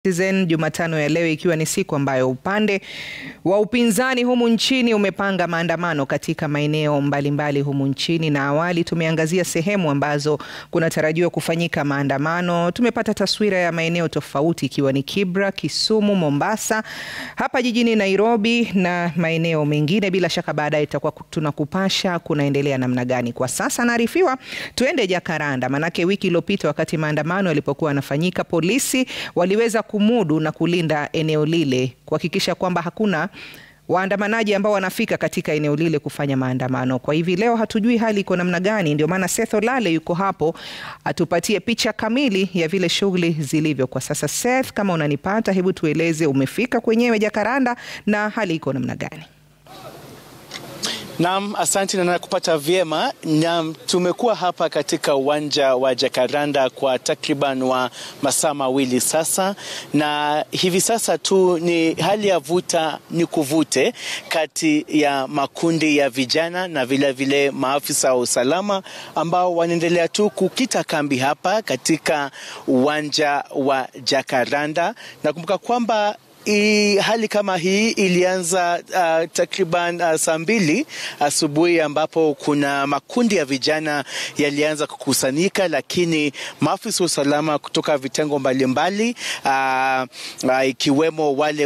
Citizen Jumatano ya leo ikiwa ni siku ambayo upande wa upinzani humu nchini umepanga maandamano katika maeneo mbalimbali humu nchini, na awali tumeangazia sehemu ambazo kunatarajiwa kufanyika maandamano. Tumepata taswira ya maeneo tofauti ikiwa ni Kibra, Kisumu, Mombasa, hapa jijini Nairobi na maeneo mengine. Bila shaka baadaye tutakuwa tunakupasha kunaendelea namna gani. Kwa sasa naarifiwa tuende Jakaranda, manake wiki iliyopita wakati maandamano yalipokuwa yanafanyika, polisi waliweza kumudu na kulinda eneo lile kuhakikisha kwamba hakuna waandamanaji ambao wanafika katika eneo lile kufanya maandamano. Kwa hivi leo hatujui hali iko namna gani, ndio maana Seth Olale yuko hapo atupatie picha kamili ya vile shughuli zilivyo kwa sasa. Seth, kama unanipata, hebu tueleze umefika kwenyewe Jakaranda na hali iko namna gani? Naam, asante na nakupata vyema. Naam, tumekuwa hapa katika uwanja wa Jakaranda kwa takriban wa masaa mawili sasa, na hivi sasa tu ni hali ya vuta ni kuvute kati ya makundi ya vijana na vilevile vile maafisa wa usalama ambao wanaendelea tu kukita kambi hapa katika uwanja wa Jakaranda. Nakumbuka kwamba I, hali kama hii ilianza uh, takriban uh, saa mbili asubuhi ambapo kuna makundi ya vijana yalianza kukusanyika, lakini maafisa wa usalama kutoka vitengo mbalimbali uh, uh, ikiwemo wale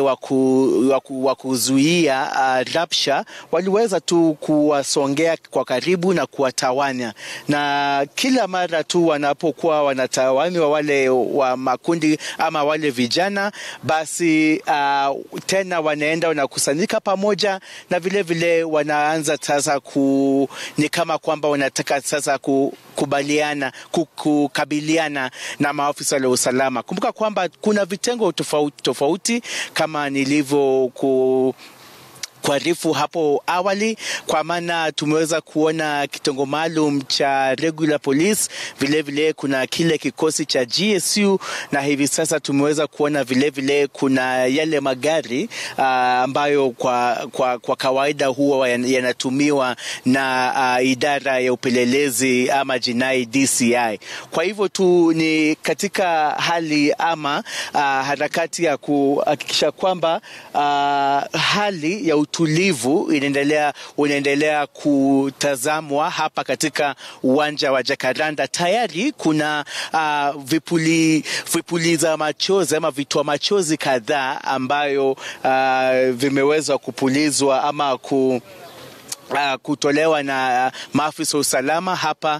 wa kuzuia uh, rapsha waliweza tu kuwasongea kwa karibu na kuwatawanya, na kila mara tu wanapokuwa wanatawanywa wale wa makundi ama wale vijana basi Uh, tena wanaenda wanakusanyika pamoja na vilevile vile wanaanza sasa ku, ni kama kwamba wanataka sasa kukubaliana kukabiliana na maafisa wa usalama. Kumbuka kwamba kuna vitengo tofauti tofauti kama nilivyo ku kuarifu hapo awali, kwa maana tumeweza kuona kitengo maalum cha regular police, vilevile vile kuna kile kikosi cha GSU, na hivi sasa tumeweza kuona vilevile vile kuna yale magari uh, ambayo kwa, kwa, kwa kawaida huwa yanatumiwa na uh, idara ya upelelezi ama jinai DCI. Kwa hivyo tu ni katika hali ama uh, harakati ya kuhakikisha kwamba uh, hali ya utulivu inaendelea unaendelea kutazamwa hapa katika uwanja wa Jakaranda. Tayari kuna uh, vipuli, vipuliza machozi ama vitoa machozi kadhaa ambayo uh, vimeweza kupulizwa ama ku Uh, kutolewa na uh, maafisa wa usalama hapa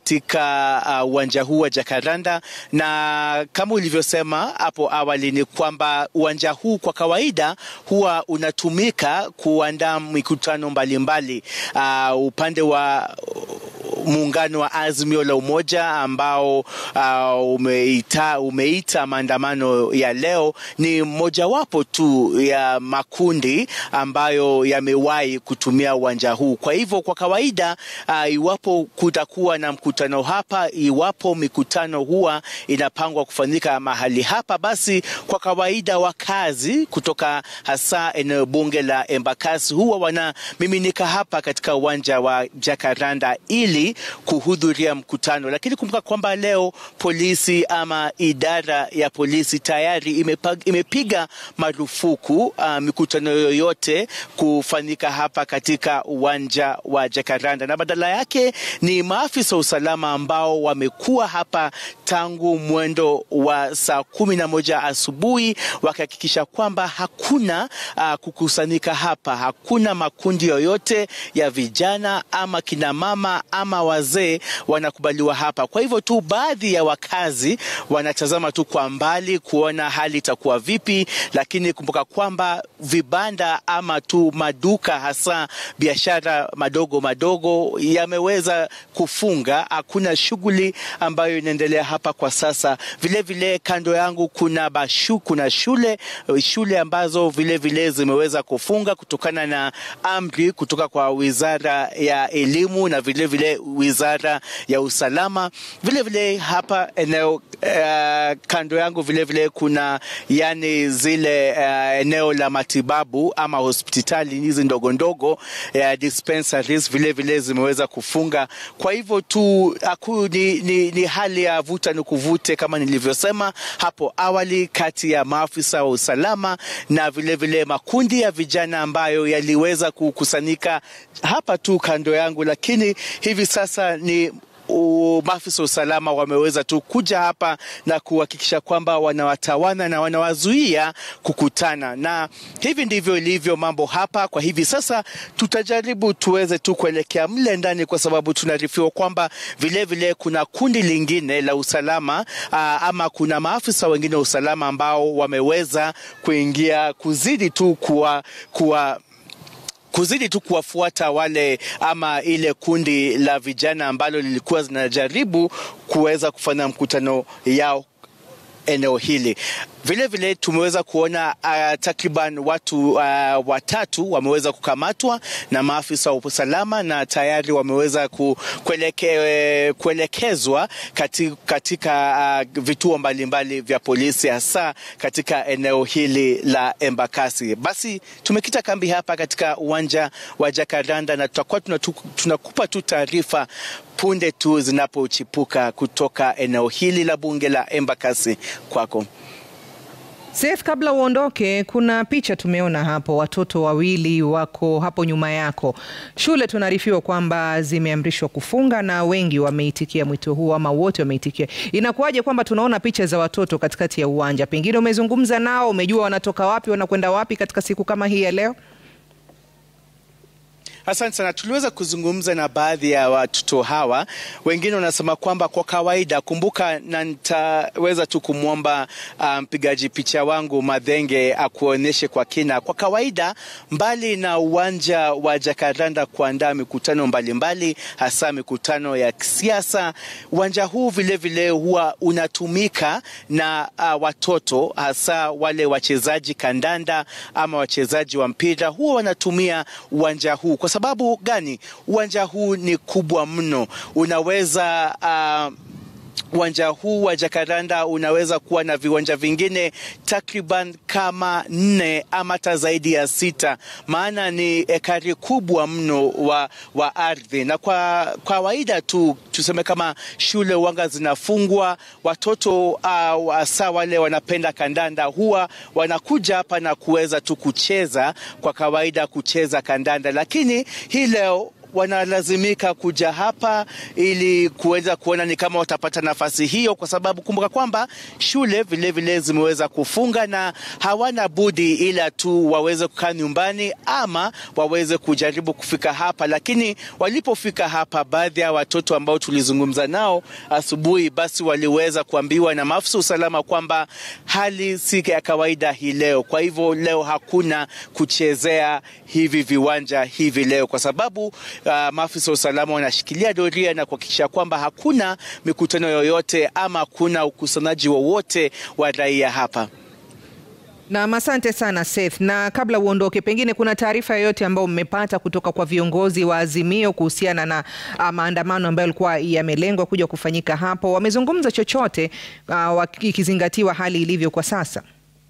katika uwanja uh, huu wa Jakaranda, na kama ulivyosema hapo awali ni kwamba uwanja huu kwa kawaida huwa unatumika kuandaa mikutano mbalimbali uh, upande wa muungano wa Azimio la Umoja ambao uh, umeita, umeita maandamano ya leo ni mojawapo tu ya makundi ambayo yamewahi kutumia uwanja huu. Kwa hivyo kwa kawaida uh, iwapo kutakuwa na mkutano hapa, iwapo mikutano huwa inapangwa kufanyika mahali hapa, basi kwa kawaida wakazi kutoka hasa eneo bunge la Embakasi huwa wanamiminika hapa katika uwanja wa Jakaranda ili kuhudhuria mkutano, lakini kumbuka kwamba leo polisi ama idara ya polisi tayari imepag, imepiga marufuku uh, mikutano yoyote kufanyika hapa katika uwanja wa Jakaranda, na badala yake ni maafisa wa usalama ambao wamekuwa hapa tangu mwendo wa saa kumi na moja asubuhi wakihakikisha kwamba hakuna uh, kukusanyika hapa, hakuna makundi yoyote ya vijana ama kinamama ama wazee wanakubaliwa hapa. Kwa hivyo tu baadhi ya wakazi wanatazama tu kwa mbali kuona hali itakuwa vipi, lakini kumbuka kwamba vibanda ama tu maduka hasa biashara madogo madogo yameweza kufunga. Hakuna shughuli ambayo inaendelea hapa kwa sasa. Vile vile kando yangu kuna bashu, kuna shule shule ambazo vile vile zimeweza kufunga kutokana na amri kutoka kwa Wizara ya Elimu na vile vile wizara ya usalama. Vile vile hapa eneo uh, kando yangu vile vile kuna yani zile uh, eneo la matibabu ama hospitali hizi ndogo ndogo uh, dispensaries vile vile zimeweza kufunga. Kwa hivyo tu aku, ni, ni, ni hali ya vuta ni kuvute kama nilivyosema hapo awali kati ya maafisa wa usalama na vile vile makundi ya vijana ambayo yaliweza kukusanyika hapa tu kando yangu, lakini hivi sasa ni maafisa wa usalama wameweza tu kuja hapa na kuhakikisha kwamba wanawatawana na wanawazuia kukutana, na hivi ndivyo ilivyo mambo hapa kwa hivi sasa. Tutajaribu tuweze tu kuelekea mle ndani, kwa sababu tunaarifiwa kwamba vilevile kuna kundi lingine la usalama aa, ama kuna maafisa wengine wa usalama ambao wameweza kuingia kuzidi tu kuwa, kuwa kuzidi tu kuwafuata wale ama ile kundi la vijana ambalo lilikuwa zinajaribu kuweza kufanya mkutano yao eneo hili. Vile vile tumeweza kuona uh, takriban watu uh, watatu wameweza kukamatwa na maafisa wa usalama na tayari wameweza ku, kueleke, kuelekezwa katika, katika uh, vituo mbalimbali vya polisi hasa katika eneo hili la Embakasi. Basi tumekita kambi hapa katika uwanja wa Jacaranda na tutakuwa tunakupa tu taarifa punde tu zinapochipuka kutoka eneo hili la bunge la Embakasi. Kwako Seth, kabla uondoke, kuna picha tumeona hapo, watoto wawili wako hapo nyuma yako. Shule tunaarifiwa kwamba zimeamrishwa kufunga na wengi wameitikia mwito huo, ama wote wameitikia. Inakuwaje kwamba tunaona picha za watoto katikati ya uwanja? Pengine umezungumza nao, umejua wanatoka wapi, wanakwenda wapi katika siku kama hii ya leo? Asante sana. Tuliweza kuzungumza na baadhi ya watoto hawa, wengine wanasema kwamba kwa kawaida, kumbuka, na nitaweza tu kumwomba mpigaji um, picha wangu Madhenge akuonyeshe kwa kina. Kwa kawaida, mbali na uwanja wa Jacaranda kuandaa mikutano mbalimbali, hasa mikutano ya kisiasa, uwanja huu vilevile vile huwa unatumika na uh, watoto, hasa wale wachezaji kandanda ama wachezaji wa mpira, huwa wanatumia uwanja huu kwa sababu gani? Uwanja huu ni kubwa mno, unaweza uh, uwanja huu wa Jacaranda unaweza kuwa na viwanja vingine takriban kama nne ama hata zaidi ya sita, maana ni ekari kubwa mno wa, wa ardhi. Na kwa kawaida tu tuseme kama shule wanga zinafungwa, watoto hasa uh, wale wanapenda kandanda huwa wanakuja hapa na kuweza tu kucheza, kwa kawaida kucheza kandanda, lakini hii leo wanalazimika kuja hapa ili kuweza kuona ni kama watapata nafasi hiyo, kwa sababu kumbuka kwamba shule vilevile vile zimeweza kufunga na hawana budi ila tu waweze kukaa nyumbani ama waweze kujaribu kufika hapa. Lakini walipofika hapa, baadhi ya watoto ambao tulizungumza nao asubuhi, basi waliweza kuambiwa na maafisa usalama kwamba hali si ya kawaida hii leo. Kwa hivyo leo hakuna kuchezea hivi viwanja hivi leo kwa sababu Uh, maafisa wa usalama wanashikilia doria na kuhakikisha kwamba hakuna mikutano yoyote ama hakuna ukusanyaji wowote wa, wa raia hapa. Na asante sana Seth. Na kabla uondoke, pengine kuna taarifa yoyote ambayo mmepata kutoka kwa viongozi wa Azimio kuhusiana na uh, maandamano ambayo yalikuwa yamelengwa kuja kufanyika hapo? Wamezungumza chochote uh, ikizingatiwa hali ilivyo kwa sasa?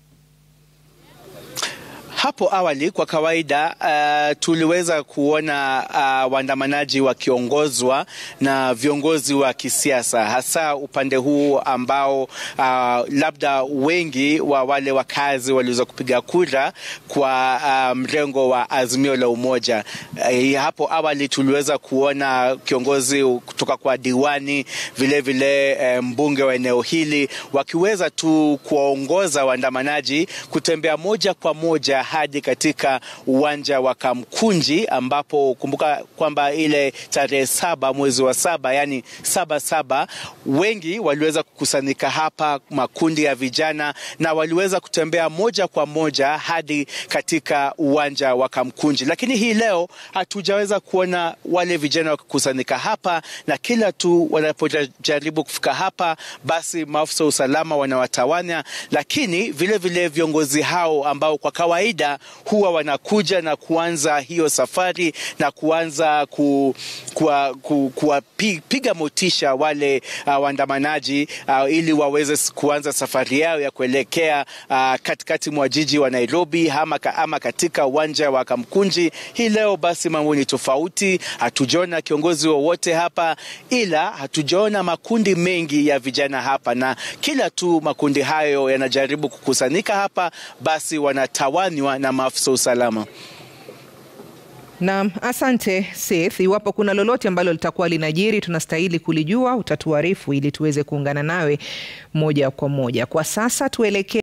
Hapo awali kwa kawaida uh, tuliweza kuona uh, waandamanaji wakiongozwa na viongozi wa kisiasa, hasa upande huu ambao uh, labda wengi wa wale wakazi waliweza kupiga kura kwa uh, mrengo wa Azimio la Umoja. Uh, hapo awali tuliweza kuona kiongozi kutoka kwa diwani, vilevile vile, mbunge wa eneo hili wakiweza tu kuwaongoza waandamanaji kutembea moja kwa moja hadi katika uwanja wa Kamkunji ambapo kumbuka kwamba ile tarehe saba mwezi wa saba yani saba saba, wengi waliweza kukusanyika hapa, makundi ya vijana, na waliweza kutembea moja kwa moja hadi katika uwanja wa Kamkunji. Lakini hii leo hatujaweza kuona wale vijana wakikusanyika hapa, na kila tu wanapojaribu kufika hapa, basi maafisa wa usalama wanawatawanya, lakini vilevile vile viongozi hao ambao kwa kawaida pia huwa wanakuja na kuanza hiyo safari na kuanza ku, kuwa, ku, kuwapiga motisha wale uh, waandamanaji uh, ili waweze kuanza safari yao ya kuelekea uh, katikati mwa jiji wa Nairobi ama, ama katika uwanja wa Kamkunji. Hii leo basi mambo ni tofauti, hatujaona kiongozi wowote hapa, ila hatujaona makundi mengi ya vijana hapa, na kila tu makundi hayo yanajaribu kukusanyika hapa, basi wanatawanywa na maafisa usalama. Naam, asante Seth. Iwapo kuna lolote ambalo litakuwa linajiri, tunastahili kulijua, utatuarifu ili tuweze kuungana nawe moja kwa moja. Kwa sasa tuelekee